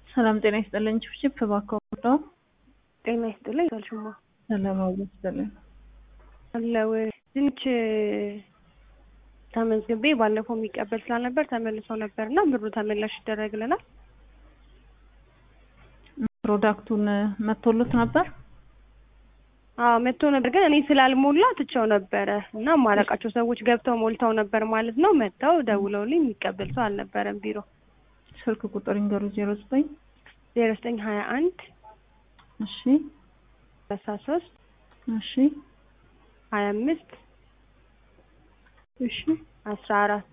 ሰላም ጤና ይስጥልኝ። ችፕችፕ እባክዎ ነው። ጤና ይስጥልኝ አልሽማ ሰላም አብሮ ይስጥልኝ። አለው ድንች ተመዝግቤ ባለፈው የሚቀበል ስላልነበር ተመልሶ ነበር እና ብሩ ተመላሽ ይደረግልናል። ፕሮዳክቱን መቶሎት ነበር? አዎ መጥቶ ነበር፣ ግን እኔ ስላልሞላ ትቼው ነበረ እና ማላውቃቸው ሰዎች ገብተው ሞልተው ነበር ማለት ነው። መጥተው ደውለውልኝ የሚቀበል ሰው አልነበረም ቢሮ። ስልክ ቁጥር ይንገሩ። ዜሮ ዘጠኝ ዜሮ ዘጠኝ ሀያ አንድ እሺ ሰላሳ ሶስት እሺ ሀያ አምስት እሺ አስራ አራት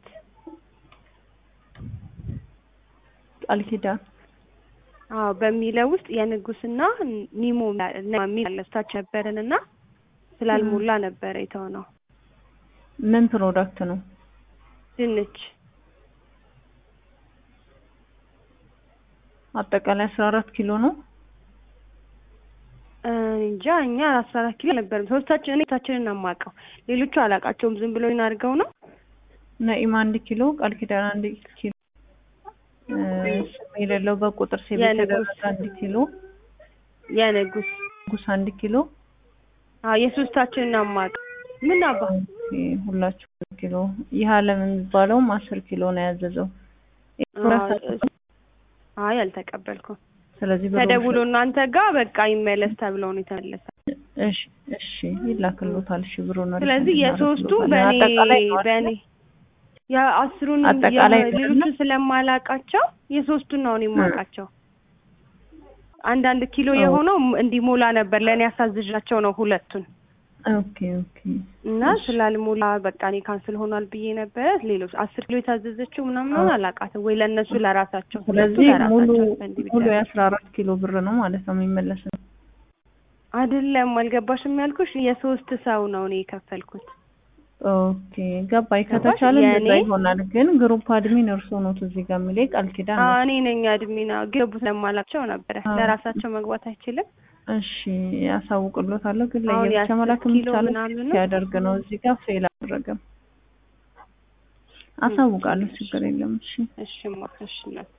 ቃል ኪዳን አዎ በሚለው ውስጥ የንጉስና ኒሞ የሚል አለስታች ነበርን እና ስላልሞላ ነበረ የተሆነው። ምን ፕሮዳክት ነው? ድንች አጠቃላይ አስራ አራት ኪሎ ነው። እንጃ እኛ አስራ አራት ኪሎ ነበርም ሶስታችን እኔ ታችንን አማውቀው ሌሎቹ አላውቃቸውም። ዝም ብሎ አድርገው ነው። ነኢማ አንድ ኪሎ፣ ቃል ኪዳን አንድ ኪሎ፣ ስም የሌለው በቁጥር ሴብ የተደረገ አንድ ኪሎ፣ የንጉስ ንጉስ አንድ ኪሎ። አዎ የሶስታችንን አማውቀው ምን አባ ሁላችሁ ኪሎ። ይህ አለም የሚባለውም አስር ኪሎ ነው ያዘዘው። አይ አልተቀበልኩም። ስለዚህ ብሩ ተደውሎ እናንተ ጋር በቃ ይመለስ ተብለው ነው የተመለሰ። እሺ እሺ ይላክልዎታል። እሺ ብሩ ነው። ስለዚህ የሶስቱ በእኔ በእኔ የአስሩን አጠቃላይ ሌሎቹን ስለማላውቃቸው የሶስቱን ነው እኔ የማውቃቸው። አንዳንድ ኪሎ የሆነው እንዲሞላ ነበር ለእኔ ያሳዝዣቸው ነው ሁለቱን ኦኬ ኦኬ። እና ስላልሞላ በቃ እኔ ካንስል ሆኗል ብዬ ነበረ። ሌሎች አስር ኪሎ የታዘዘችው ምናምን አላውቃትም ወይ ለእነሱ ለራሳቸው ስለዚህ ሙሉ ሙሉ የአስራ አራት ኪሎ ብር ነው ማለት ነው የሚመለሰው። አይደለም አልገባሽም ያልኩሽ የሶስት ሰው ነው እኔ የከፈልኩት። ኦኬ ገባኝ። ከተቻለ እንደዛ ይሆናል። ግን ግሩፕ አድሚን እርሶ ነው እዚህ ጋር የሚለኝ ቃል ኪዳን ነው። እኔ ነኝ አድሚና ገቡ ስለማላቸው ነበረ ለራሳቸው መግባት አይችልም። እሺ ያሳውቅሎታለሁ። ግን ለየብቻ መላክ የሚቻለው ሲያደርግ ነው። እዚህ ጋር ፌል አደረገም። አሳውቃለሁ። ችግር የለም። እሺ እሺ እሺ